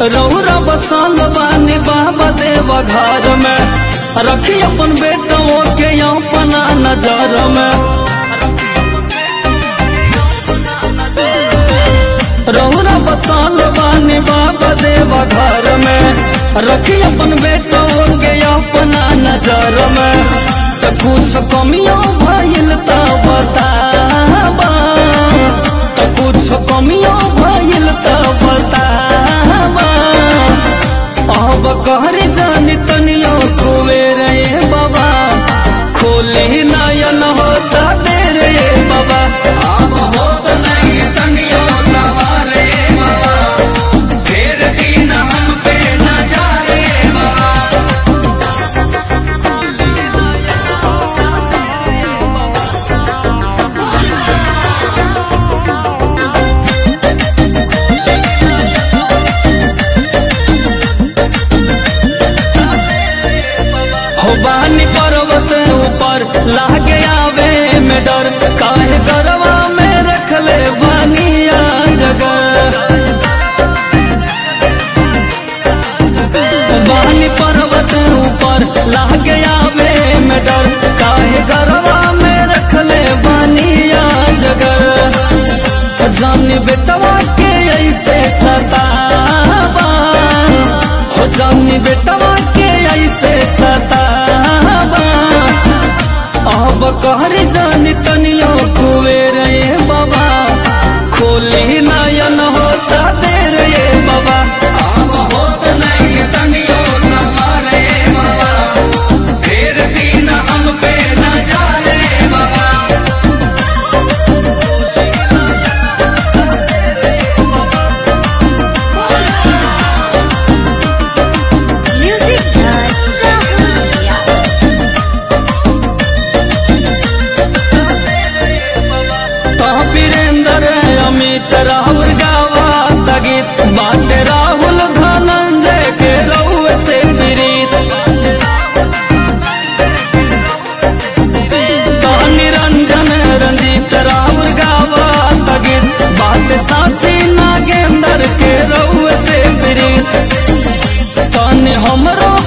रौरा बसाल बानी बाबा देवा घर में रखी अपन बेटों के अपना नजर में रौरा बसाल बानी बाबा देवा घर में रखी अपन बेटों के अपना नजर में त कुछ कमियों भइल त बताबा त कुछ कमियों भइल त बताबा अब कहर जानी तनियो कुवेर ए बाबा खोले नयन होता देर ए बाबा अब होत नहीं तनियो सवारे बाबा फेर दिन हम पे न जा रे बाबा हो बानी पर्वत ऊपर लागे आवे में डर काहे गरवा में रख ले बानिया जगह बानी पर्वत ऊपर लागे आवे में डर काहे गरवा में रख ले बानिया जगह जानी बेटवा के ऐसे सतावा हो जानी बेटवा के ऐसे सतावा अब कहर जानी तनियो कुएर ए बाबा खोली नयन होता देर ए बाबा अब होत नहीं तनियो सवारे बाबा फेर दिन हम पे न जा रे बाबा Music by Rahul Mia. तो वीरेंद्र अमित राहुल गावा तगीत बाटे राहुल धनंजय के रउए से प्रीत तो निरंजन रंजीत राहुल गावा तगीत बाटे सासी नागेंद्र के रउए से प्रीत तनी हमरो